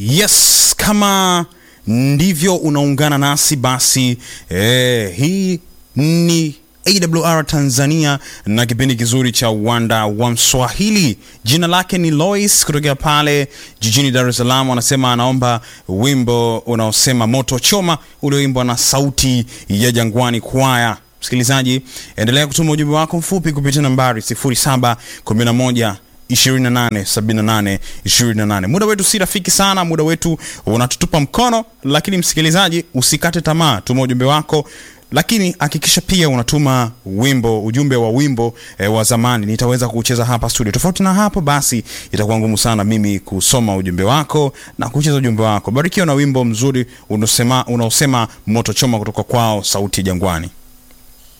Yes, kama ndivyo unaungana nasi basi eh, hii ni AWR Tanzania na kipindi kizuri cha uwanda wa Mswahili. Jina lake ni Lois kutokea pale jijini Dar es Salaam. Anasema anaomba wimbo unaosema moto choma ulioimbwa na Sauti ya Jangwani Kwaya. Msikilizaji, endelea kutuma ujumbe wako mfupi kupitia nambari 0711 28 78 28. Muda wetu si rafiki sana, muda wetu unatutupa mkono, lakini msikilizaji, usikate tamaa, tuma ujumbe wako lakini hakikisha pia unatuma wimbo ujumbe wa wimbo e, wa zamani nitaweza kucheza hapa studio. Tofauti na hapo, basi itakuwa ngumu sana mimi kusoma ujumbe wako na kucheza ujumbe wako. Barikiwa na wimbo mzuri unaosema unaosema moto choma kutoka kwao Sauti ya Jangwani.